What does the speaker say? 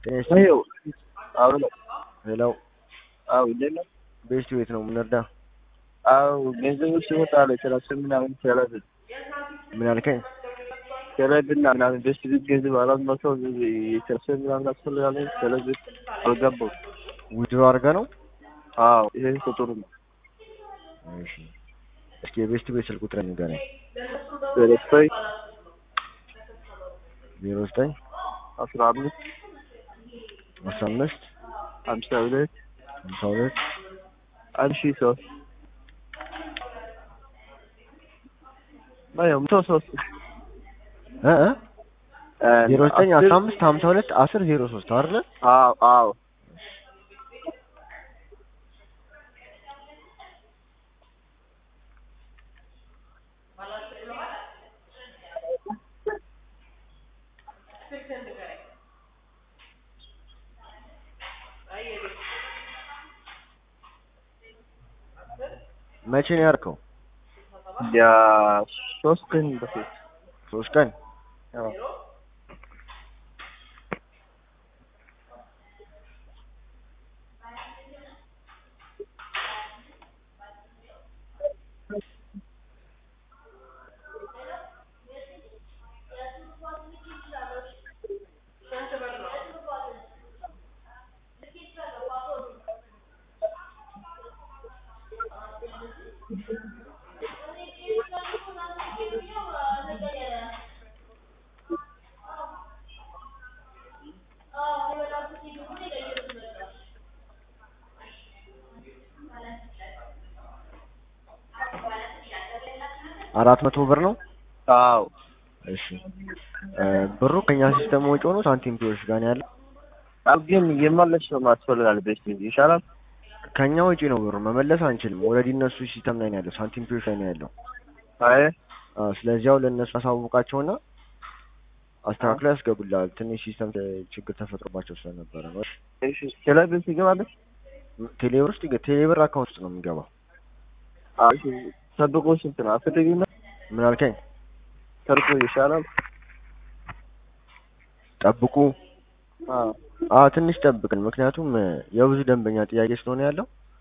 ጤና ይስጥልኝ። ይኸው አዎ ነው። ሄሎ አዎ እንዴት ነው? ቤስት ቤት ነው የምንረዳ። አዎ ገንዘቦች ይወጣሉ ሰላሳ ምናምን ሰላሳ ምን አልከኝ? ሰለብና ምናምን ቤስት ቤት ገንዘብ አራት መቶ ሰላሳ ምናምን አስፈልጋለኝ ስለዚህ አልገባው። ዊድሮ አድርገህ ነው? አዎ ይሄ ቁጥሩ ነው። እሺ እስኪ የቤስት ቤት ስልክ ቁጥር ንገረኝ። ዘጠኝ ዜሮ ዘጠኝ አስራ አምስት አስራ አምስት ሀምሳ ሁለት ሀምሳ ሁለት አንድ ሺህ ሶስት አዎ መቶ ሶስት እ እ ዜሮ ዘጠኝ አስራ አምስት ሀምሳ ሁለት አስር ዜሮ ሶስት አይደለ? አዎ አዎ መቼ ነው ያልከው? ያ ሶስት ቀን በፊት ሶስት ቀን አዎ አራት መቶ ብር ነው። አዎ እሺ እ ብሩ ከኛ ሲስተም ወጪ ሆኖ ሳንቲም ፒዎች ጋር ነው ያለው። አዎ ግን የመለስ ሰው ማስፈልጋል ቤስት ቤት ይሻላል። ከኛ ወጪ ነው ብሩ መመለስ አንችልም። ኦልሬዲ እነሱ ሲስተም ላይ ነው ያለው፣ ሳንቲም ፒዎች ላይ ነው ያለው። አይ አዎ ስለዚህ አሁን ለእነሱ አሳውቃቸውና አስተካክለው ያስገቡልሃል። ትንሽ ሲስተም ችግር ተፈጥሮባቸው ስለነበረ ነው። እሺ ቴሌብር ትገባለህ? ቴሌብር ውስጥ ይገ- ቴሌብር አካውንት ውስጥ ነው የሚገባው። አዎ እሺ ሰብቆ ስንት ነው? አትደግም ምን አልከኝ? ሰርቆ ይሻላል። ጠብቁ። አዎ አዎ ትንሽ ጠብቅን፣ ምክንያቱም የብዙ ደንበኛ ጥያቄ ስለሆነ ያለው